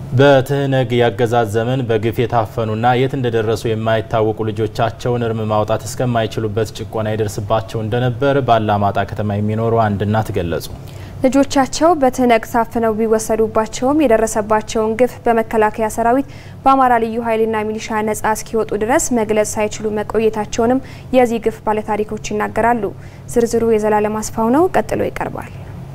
በትህነግ የአገዛዝ ዘመን በግፍ የታፈኑና የት እንደደረሱ የማይታወቁ ልጆቻቸውን እርም ማውጣት እስከማይችሉበት ጭቆና ይደርስባቸው እንደነበር በአላማጣ ከተማ የሚኖሩ አንድ እናት ገለጹ። ልጆቻቸው በትህነግ ታፍነው ቢወሰዱባቸውም የደረሰባቸውን ግፍ በመከላከያ ሰራዊት በአማራ ልዩ ኃይልና ሚሊሻ ነጻ እስኪወጡ ድረስ መግለጽ ሳይችሉ መቆየታቸውንም የዚህ ግፍ ባለታሪኮች ይናገራሉ። ዝርዝሩ የዘላለም አስፋው ነው፣ ቀጥሎ ይቀርባል።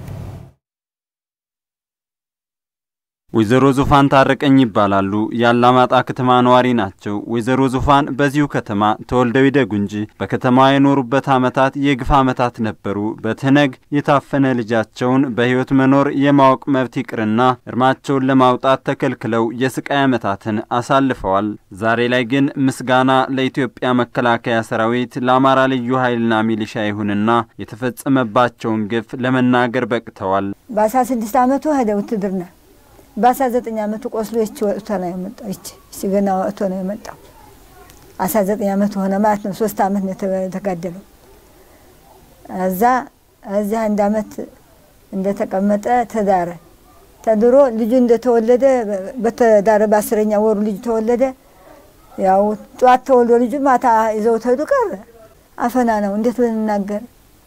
ወይዘሮ ዙፋን ታረቀኝ ይባላሉ። የአላማጣ ከተማ ነዋሪ ናቸው። ወይዘሮ ዙፋን በዚሁ ከተማ ተወልደው ይደጉ እንጂ በከተማዋ የኖሩበት ዓመታት የግፍ ዓመታት ነበሩ። በትህነግ የታፈነ ልጃቸውን በሕይወት መኖር የማወቅ መብት ይቅርና እርማቸውን ለማውጣት ተከልክለው የስቃይ ዓመታትን አሳልፈዋል። ዛሬ ላይ ግን ምስጋና ለኢትዮጵያ መከላከያ ሰራዊት፣ ለአማራ ልዩ ኃይልና ሚሊሻ ይሁንና የተፈጸመባቸውን ግፍ ለመናገር በቅተዋል። በአስራ ስድስት ዓመቱ ሄደ ውትድርና በአስራ ዘጠኝ ዓመቱ ቆስሎ ይቺ ወጥቶ ነው የመጣው። ይቺ እቺ ገና ወጥቶ ነው የመጣው። አስራ ዘጠኝ ዓመቱ ሆነ ማለት ነው። ሶስት ዓመት ነው የተጋደለው። እዛ እዚህ አንድ ዓመት እንደተቀመጠ ተዳረ። ተድሮ ልጁ እንደተወለደ በተዳረ በአስረኛ ወሩ ልጁ ተወለደ። ያው ጠዋት ተወልዶ ልጁ ማታ ይዘው ተሄዱ። ቀረ አፈና ነው። እንዴት ብንናገር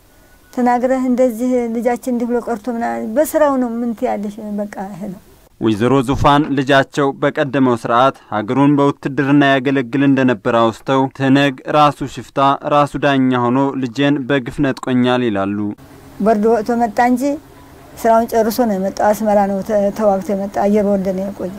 ተናግረህ እንደዚህ ልጃችን እንዲህ ብሎ ቀርቶ ምናምን በስራው ነው ምን ትያለሽ? በቃ ይሄ ነው። ወይዘሮ ዙፋን ልጃቸው በቀደመው ስርዓት ሀገሩን በውትድርና ያገለግል እንደነበር አውስተው ትህነግ ራሱ ሽፍታ ራሱ ዳኛ ሆኖ ልጄን በግፍ ነጥቆኛል ይላሉ። በርዶ ወጥቶ መጣ እንጂ ስራውን ጨርሶ ነው የመጣው። አስመራ ነው ተዋግቶ የመጣ አየር ወልደ ነው የቆየው።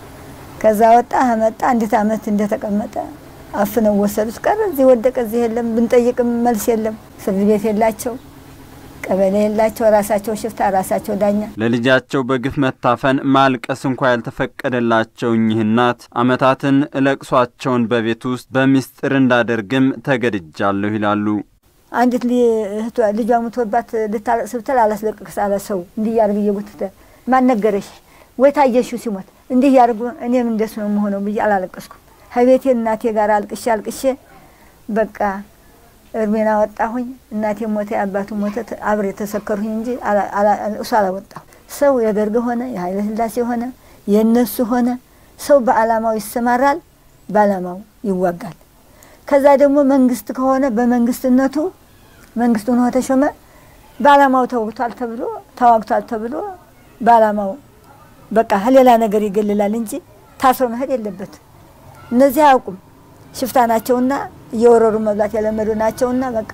ከዛ ወጣ መጣ። እንዴት ዓመት እንደተቀመጠ አፍነው ወሰዱት። ቀረ እዚህ ወደቀ። እዚህ የለም ብንጠይቅም መልስ የለም። ፍርድ ቤት የላቸው ቀበሌ የላቸው። ራሳቸው ሽፍታ ራሳቸው ዳኛ። ለልጃቸው በግፍ መታፈን ማልቀስ እንኳ ያልተፈቀደላቸው እኚህ እናት ዓመታትን እለቅሷቸውን በቤት ውስጥ በሚስጥር እንዳደርግም ተገድጃለሁ ይላሉ። አንዲት ልጇ ሙቶባት ልታለቅስ ብትል አላስለቅቅስ አለ ሰው እንዲህ ያርግ እየጎተተ ማን ነገረሽ ወይ ታየሽው ሲሞት እንዲህ ያርጉ እኔም እንደሱ ነው የምሆነው ብዬ አላለቀስኩም። ከቤቴ እናቴ ጋር አልቅሼ አልቅሼ በቃ እርሜና ወጣሁኝ። እናቴ ሞተ፣ አባቱ ሞተ፣ አብሬ የተሰከርሁኝ እንጂ እሱ አላወጣሁ። ሰው የደርግ ሆነ የኃይለ ሥላሴ ሆነ የእነሱ ሆነ ሰው በዓላማው ይሰማራል፣ በዓላማው ይዋጋል። ከዛ ደግሞ መንግስት ከሆነ በመንግስትነቱ መንግስቱ ሆኖ ተሾመ፣ በዓላማው ተወግቷል ተብሎ ተዋግቷል ተብሎ በዓላማው በቃ ሌላ ነገር ይገልላል እንጂ ታስሮ መሄድ የለበት። እነዚህ አያውቁም፣ ሽፍታ ናቸውና እየወረሩ መብላት የለመዱ ናቸውና በቃ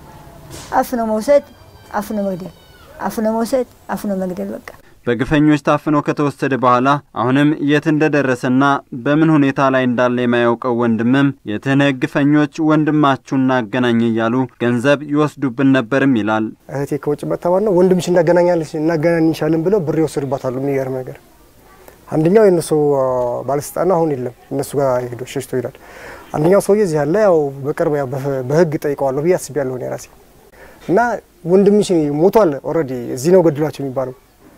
አፍኖ መውሰድ፣ አፍኖ መግደል፣ አፍኖ መውሰድ፣ አፍኖ መግደል በቃ በግፈኞች ታፍኖ ከተወሰደ በኋላ አሁንም የት እንደደረሰና በምን ሁኔታ ላይ እንዳለ የማያውቀው ወንድምም የትህነግ ግፈኞች ወንድማችሁን እናገናኝ እያሉ ገንዘብ ይወስዱብን ነበርም ይላል። እህቴ ከውጭ መጥተዋል ነው ወንድምሽ እናገናኛለች እናገናኝሻለን ብለው ብር ይወስዱባታሉ። የሚገርም ነገር አንደኛው የእነሱ ባለስልጣን አሁን የለም እነሱ ጋር ሄዶ ሸሽቶ ይላል። አንደኛው ሰውዬ እዚህ ያለ ያው በቅርብ ያው በህግ ጠይቀዋለሁ ብዬ አስቤያለሁ እኔ ራሴ እና ወንድምሽ ሞቷል ኦልሬዲ እዚህ ነው ገድሏቸው የሚባለው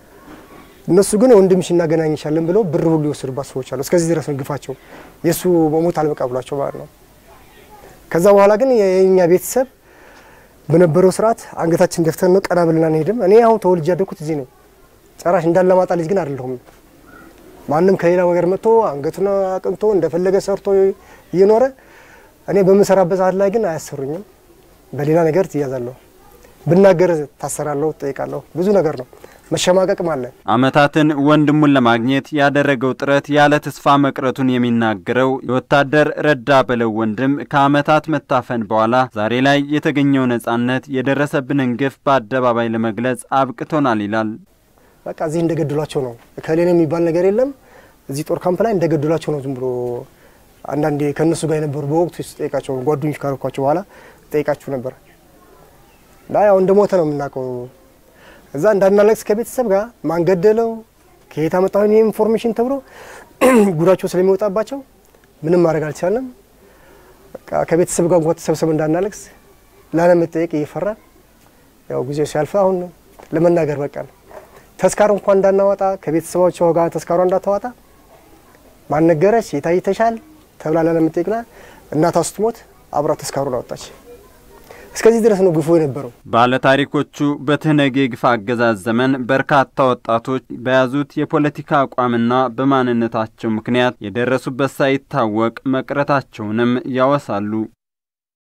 እነሱ ግን ወንድምሽ እናገናኝሻለን ብለው ብር ሁሉ የወሰዱባት ሰዎች አሉ። እስከዚህ ድረስ ነው ግፋቸው። የእሱ መሞት አልበቃ ብሏቸው ማለት ነው። ከዛ በኋላ ግን የኛ ቤተሰብ በነበረው ስርዓት አንገታችን ደፍተን ነው ቀና ብለን አንሄድም። እኔ አሁን ተወልጄ ያደግኩት እዚህ ነው። ጨራሽ እንዳላማጣ ልጅ ግን አይደለሁም። ማንም ከሌላ ነገር መጥቶ አንገቱን አቅንቶ እንደፈለገ ሰርቶ እየኖረ እኔ በምሰራበት ሰዓት ላይ ግን አያሰሩኝም። በሌላ ነገር ትያዛለሁ፣ ብናገር ታሰራለሁ፣ ትጠይቃለሁ። ብዙ ነገር ነው መሸማቀቅም አለ። ዓመታትን ወንድሙን ለማግኘት ያደረገው ጥረት ያለ ተስፋ መቅረቱን የሚናገረው የወታደር ረዳ በለው ወንድም ከዓመታት መታፈን በኋላ ዛሬ ላይ የተገኘው ነጻነት የደረሰብንን ግፍ በአደባባይ ለመግለጽ አብቅቶናል ይላል። በቃ እዚህ እንደገድሏቸው ነው። ከሌላ የሚባል ነገር የለም። እዚህ ጦር ካምፕ ላይ እንደገድሏቸው ነው። ዝም ብሎ አንዳንዴ ከእነሱ ጋር የነበሩ በወቅቱ ስጠይቃቸው ጓደኞች ካረኳቸው በኋላ ጠይቃችሁ ነበር እና ያው እንደሞተ ነው የምናውቀው እዛ እንዳናለቅስ ከቤተሰብ ጋር ማን ገደለው ከየት አመጣሁ ኢንፎርሜሽን ተብሎ ጉዳቸው ስለሚወጣባቸው ምንም ማድረግ አልቻለም። በቃ ከቤተሰብ ጋር እንኳን ተሰብሰብ እንዳናለቅስ ላለመጠየቅ እየፈራን ያው ጊዜው ሲያልፍ አሁን ለመናገር በቃ ነው። ተስካር እንኳን እንዳናወጣ ከቤተሰባቸው ጋር ተስካሯ እንዳታወጣ ማን ነገረች የታይተሻል ተብላ ላለመጠየቅና እናቷ ስትሞት አብራ ተስካሩን አወጣች። እስከዚህ ድረስ ነው ግፉ የነበረው። ባለታሪኮቹ በትህነግ የግፍ አገዛዝ ዘመን በርካታ ወጣቶች በያዙት የፖለቲካ አቋምና በማንነታቸው ምክንያት የደረሱበት ሳይታወቅ መቅረታቸውንም ያወሳሉ።